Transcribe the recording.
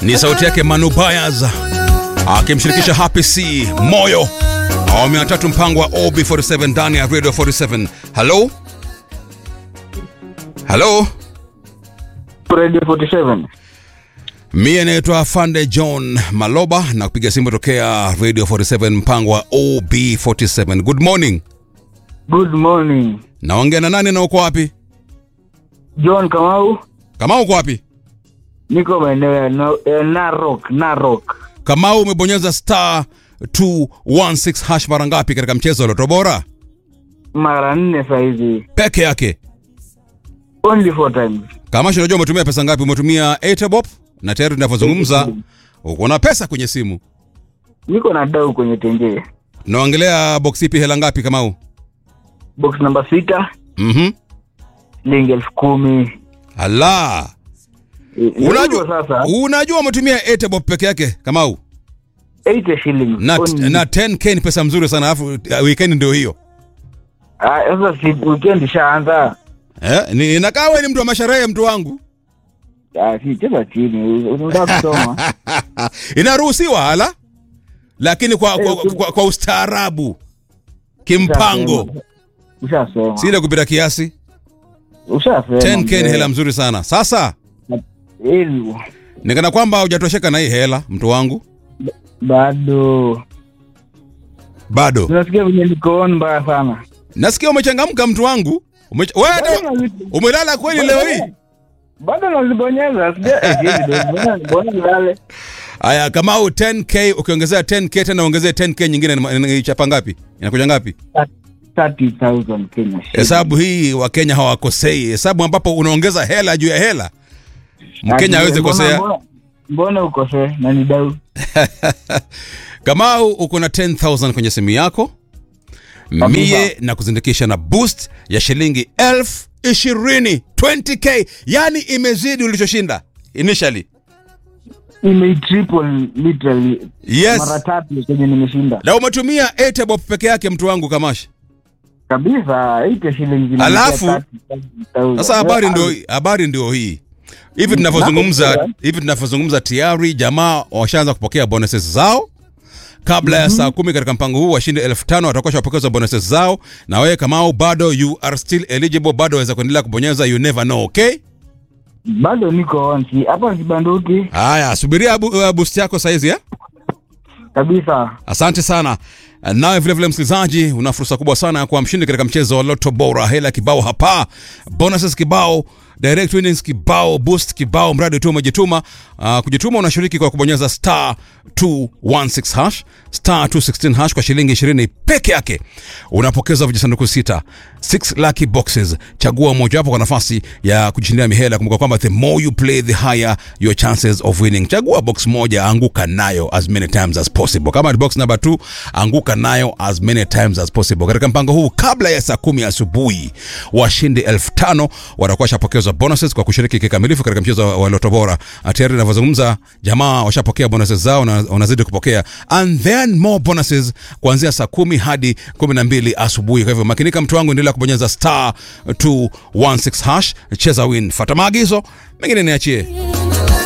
Ni sauti yake Manu Bayaz akimshirikisha Happy C Moyo, awamu ya tatu, mpango wa OB47 ndani ya Radio 47. Hello, hello, Radio 47. mie naitwa Fande John Maloba na kupiga simu tokea Radio 47 mpango wa OB47. Good morning, Good morning. naongea na nani na uko wapi? John Kamau, Kama uko wapi? niko maeneo ya no, eh, Narok, Narok. Kama umebonyeza star 216 hash mara ngapi katika mchezo wa Loto Bora? Mara nne saizi. Peke yake. Only four times. Kama unajua umetumia pesa ngapi? Umetumia Etebop na tayari tunavyozungumza uko na pesa kwenye simu. Niko na dau kwenye tenje. Naongelea box ipi hela ngapi Kamau? Box namba sita, Mhm. shilingi elfu kumi. Ala. Eh, ni Unajua hivyo sasa, unajua umetumia Etebop peke yake Kamau? 80 shillings. Na, Only. na 10k ni pesa mzuri sana alafu uh, weekend ndio hiyo. Ah, sasa si weekend ishaanza. Eh, ni inakaa wewe ni mtu wa masherehe mtu wangu. Ah, si cheza chini. Unataka kusoma. Inaruhusiwa ala? Lakini kwa, kwa, kwa, kwa ustaarabu kimpango, Ushasema. si ile kupita kiasi. Ushasema. 10k ni mzee. hela mzuri sana. Sasa Hivyo. nikana kwamba hujatosheka na hii hela mtu wangu, Bado. bado Tunasikia vile niko on mbaya sana. nasikia umechangamka mtu wangu. Umecha... wewe Bado hata nazi- umelala kweli leo hii? bado nazibonyeza sija- eh, hizi ndio mbona- mbona nilale Aya, kama au 10k ukiongezea 10k tena ongezea 10k nyingine ina- ina- ichapa ngapi? Inakuja ngapi? 30,000 Kenya shillings. Hesabu hii Wakenya hawakosei, hesabu ambapo unaongeza hela juu ya hela. Mkenya Ati, hawezi mbona- kosea. mbona- mbona ukosee na ni dau Kamau uko na 10000 kwenye simu yako mie na kuzindikisha na boost ya shilingi elfu ishirini 20k, yani imezidi ulichoshinda initially. imeitriple literally Yes, mara tatu kwenye nimeshinda na umetumia Etebop peke yake mtu wangu Kamash. kabisa 80 shillings inaingia Alafu, 30,000. Sasa habari Ah, ndio habari ndio hii. Hivi tunavyozungumza Nakusikia. hivi tunavyozungumza tayari jamaa washaanza kupokea bonuses zao kabla ya saa kumi katika mpango huu washinde elfu tano watakuwa shapokezwa bonuses zao, na wewe Kamau bado you are still eligible, bado waweza kuendelea kubonyeza, you never know. Okay, bado niko on si hapa sibanduki haya, subiria bu, uh, boost yako saizi eh? kabisa Asante sana. Nawe vile vile msikilizaji, una fursa kubwa sana ya kuwa mshindi katika mchezo wa Lotto Bora. Hela kibao hapa, bonuses kibao, direct winnings kibao, boost kibao, mradi tu umejituma. Uh, kujituma unashiriki kwa kubonyeza star 216 hash star 216 hash kwa shilingi 20 peke yake, unapokeza vijisanduku sita 6 lucky boxes. Chagua mojawapo kwa nafasi ya kujishindia mihela. Kumbuka kwamba the more you play the higher your chances of winning. Chagua box moja, anguka nayo as many times as possible. Kama ni box number 2, anguka nayo as many times as possible. Katika mpango huu, kabla ya saa kumi asubuhi, washindi elfu tano watakuwa washapokezwa bonuses kwa kushiriki kikamilifu katika mchezo wa Loto Bora. Tayari ninavyozungumza, jamaa washapokea bonuses zao na wanazidi kupokea, and then more bonuses kuanzia saa kumi hadi kumi na mbili asubuhi. Kwa hivyo makinika, mtu wangu, endelea kubonyeza star 216 hash, cheza win, fata maagizo mengine niachie.